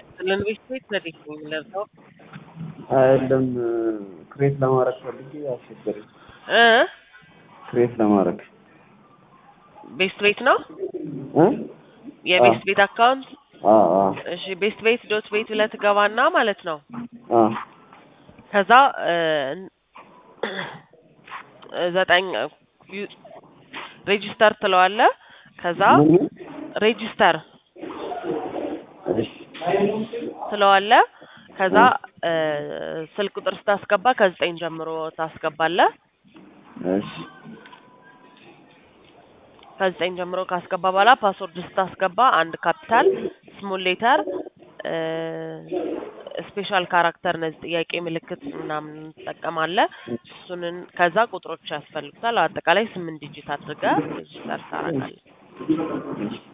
ለኢንቨስት ቤት ዘዴት ነው የምለብሰው አይደለም ክሬት ለማድረግ ፈልጌ አስቸገረኝ። እ ክሬት ለማድረግ ቤስት ቤት ነው እ የቤስት ቤት አካውንት አ አ እሺ ቤስት ቤት ዶት ቤት ብለህ ትገባና ማለት ነው አ ከዛ እ ዘጠኝ ዩ- ሬጂስተር ትለዋለህ ከዛ ምን ሬጂስተር እሺ ትለዋለህ ከዛ እ ስልክ ቁጥር ስታስገባ ከዘጠኝ ጀምሮ ታስገባለህ እሺ ከዘጠኝ ጀምሮ ካስገባ በኋላ ፓስወርድ ስታስገባ አንድ ካፒታል ስሞል ሌተር ስፔሻል ካራክተር እነዚህ ጥያቄ ምልክት ምናምን ትጠቀማለህ። እሱንን ከዛ ቁጥሮች ያስፈልጉታል። አጠቃላይ ስምንት ዲጂት አድርገህ ሬጂስተር ታደርጋለህ። እሺ